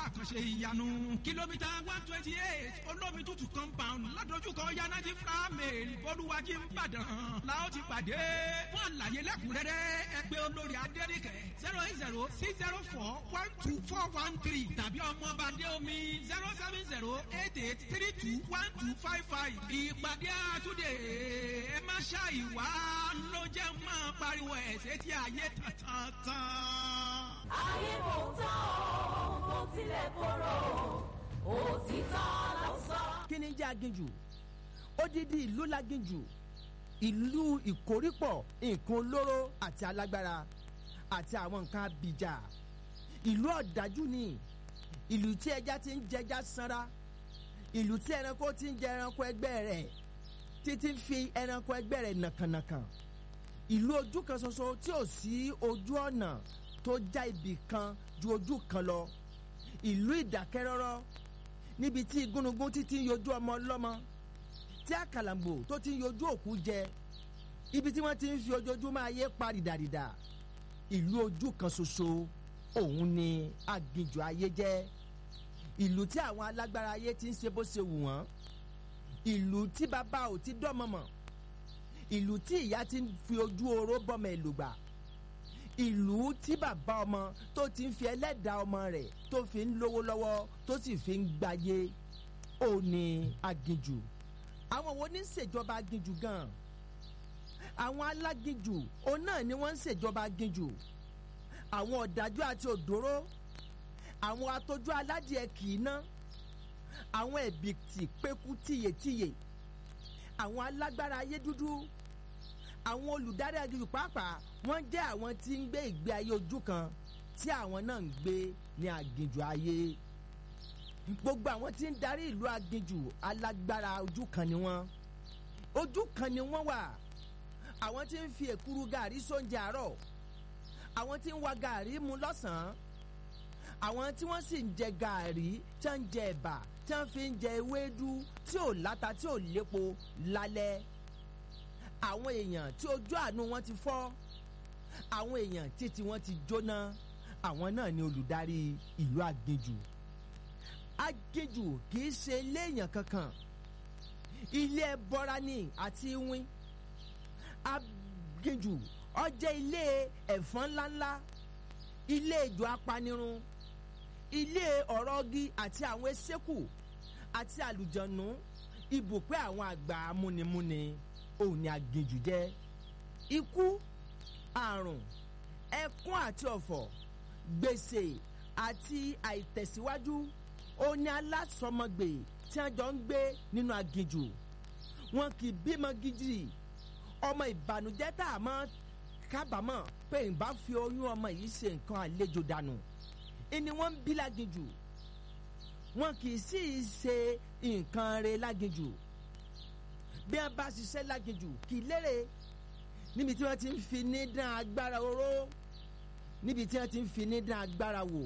àkànṣe ìyanu kìlómítà one twenty eight olómi tútù compound ládojúkọ yanati framil bolúwájí nìbàdàn la ó ti pàdé fún àlàyé lẹ́kùnrẹ́rẹ́ ẹ pè olórí adẹ́rìkẹ́ zero eight zero six zero four one two four one three tàbí ọmọọba adéomi zero seven zero eight eight three two one two five five ìpàdé àtúndé ẹ má ṣàìwá ló jẹ́ máa pariwo ẹ̀ sétí ayé tàn ayé kò tán o kò tilẹ̀ korò òtítọ́ ló sọ. kí ni jẹ́ aginjù odidi ìlú laginjù ìlú ìkórìpọ̀ nǹkan olóró àti alágbára àti àwọn nǹkan abìjà ìlú ọ̀dájú ni ìlú tí ẹja ti ń jẹja sanra ìlú tí ẹranko ti ń jẹ ẹranko ẹgbẹ́ rẹ̀ títí fi ẹranko ẹgbẹ́ rẹ̀ nàkànàkàn ìlú ojú kan ṣoṣo tí ò sí ojú ọ̀nà tó já ibì kan ju ojú kan lọ ìlú ìdákẹ́rọ́rọ́ níbi tí igúnnugún títí ń yọjú ọmọ ọlọ́mọ tí àkàlàǹgbò tó ti ń yọjú òkú jẹ ibi tí wọ́n ti ń fi ojoojúmọ́ ayé pa rìdàrìdà ìlú ojú kan ṣoṣo òun ni aginjù ayé jẹ́ ìlú tí àwọn alágbára ayé ti ń ṣe bó ṣe wù wọ́n ìlú tí bàbá ò ti dọ́mọmọ̀ ìlú tí ìyá ti ń fi ojú oró bọ́mọ èlùgbà ìlú tí bàbá ọmọ tó ti ń fi ẹlẹ́dàá ọmọ rẹ̀ tó fi ń lówó lọ́wọ́ tó sì fi ń gbáyé ó ní aginjù àwọn wo ní ṣèjọba aginjù gan àwọn aláginjù òun náà ni wọ́n ń ṣèjọba aginjù àwọn ọ̀dájú àti òdòró àwọn atójú aládìẹ kì í ná àwọn ẹ̀bìtì pékú tìyètìyè àwọn alágbára ayé dúdú àwọn olùdarí aginjù pàápàá wọ́n jẹ́ àwọn tí ń gbé ìgbé ayé ojú kan tí àwọn náà ń gbé ní aginjù ayé gbogbo àwọn tí ń darí ìlú aginjù alágbára ojú kan ni wọ́n ojú kan ni wọ́n wà àwọn tí ń fi èkuru gàrí sóúnjẹ àárọ̀ àwọn tí ń wa gàrí mu lọ́sàn-án àwọn tí wọ́n sì ń jẹ gàrí tí wọ́n ń jẹ ẹ̀bà tí wọ́n fi ń jẹ ewédú tí ò láta tí ò lépo lálẹ́ àwọn èèyàn tí ojú àánú wọn ti fọ́ àwọn èèyàn títí wọn ti jóná àwọn náà ni olùdarí ìlú aginjù aginjù kì í ṣe ilé èèyàn kankan ilé ẹbọra ni àti iwin aginjù ó jẹ́ ilé ẹ̀fọn ńláńlá ilé ìjọ apanirun ilé ọ̀rọ̀gi àti àwọn esékù àti àlùjọ̀nù ibùpẹ́ àwọn àgbà amúnimúni òun ni aginjù jẹ́ ikú àrùn ẹkún àti ọ̀fọ̀ gbèsè àti àìtẹ̀síwájú òun ni alásọmọgbè tí wọ́n jọ ń gbé nínú aginjù wọn kì í bímọ gidi ọmọ ìbànújẹ́ tá a mọ̀ kábàámọ̀ pé ìbá fi oyún ọmọ yìí ṣe nǹkan àlejò dànù ìní wọ́n ń bí láginjù wọn kì í sì í ṣe nǹkan re láginjù bí wọ́n bá ṣiṣẹ́ láginjù kì í lérè níbi tí wọ́n ti ń fi ní dán agbára oró níbi tí wọ́n ti ń fi ní dán agbára wò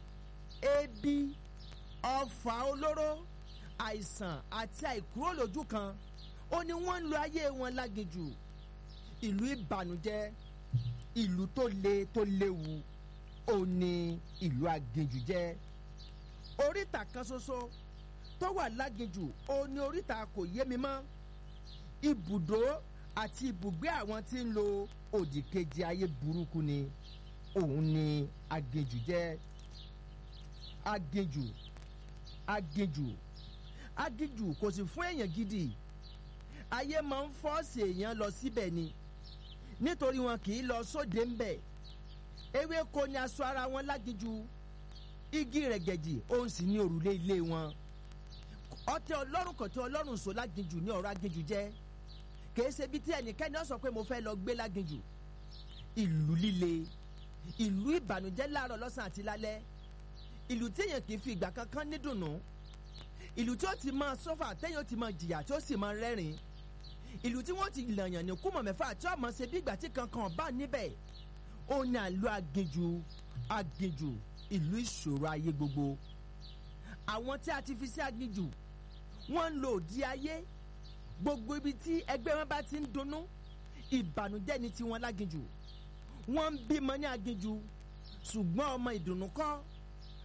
ebi ọfà olóró àìsàn àti àìkúrò lójú kan ó ní wọ́n ń lo ayé wọn láginjù ìlú ìbànújẹ́ ìlú tó le tó léwu ó ní ìlú aginjù jẹ́ oríta kan ṣoṣo tó wà láginjù ó ní oríta kò yé mi mọ́ ibùdó àti ibùgbé àwọn tí ń lo òdìkejì ayé burúkú ni òun ni aginjù jẹ́ aginjù aginjù aginjù kò sì fún èèyàn gidi ayé máa ń fọ́ọ̀sì èèyàn lọ síbẹ̀ ni nítorí wọn kì í lọ sóde ń bẹ̀ ewéko ni aṣọ ara wọn láginjù igi rẹ̀gẹ̀dì òun sì ní òrùlé ilé wọn ọtẹ ọlọ́run kọ̀tẹ ọlọ́run sọ láginjù ní ọ̀rọ̀ aginjù jẹ́ kìí ṣe bí tí ẹnikẹ́ni ó sọ pé mo fẹ́ lọ gbé láginjù ìlú líle ìlú ìbànújẹ́ láàárọ̀ lọ́sàn àti lálẹ́ ìlú tí èèyàn kì í fi ìgbà kankan ní dùnnú ìlú tí ó ti máa sọ́fà téèyàn ó ti máa jìyà tí ó sì máa rẹ́rìn ìlú tí wọ́n ti làyàn ní kúmọ̀ mẹ́fà tí ọmọ ṣe bí ìgbà tí kankan bá níbẹ̀ ó ní àlọ́ aginjù aginjù ìlú ìṣòro ayé gbogbo àwọn tí a ti fi sí aginjù wọ́n ń lo òdi ayé gbogbo ibi tí ẹgbẹ́ wọn bá ti ń dunnú ìbànújẹ́ ni tiwọn láginjù wọ́n ń bímọ ní aginjù ṣùgbọ́n ọmọ ìdùnnú kọ́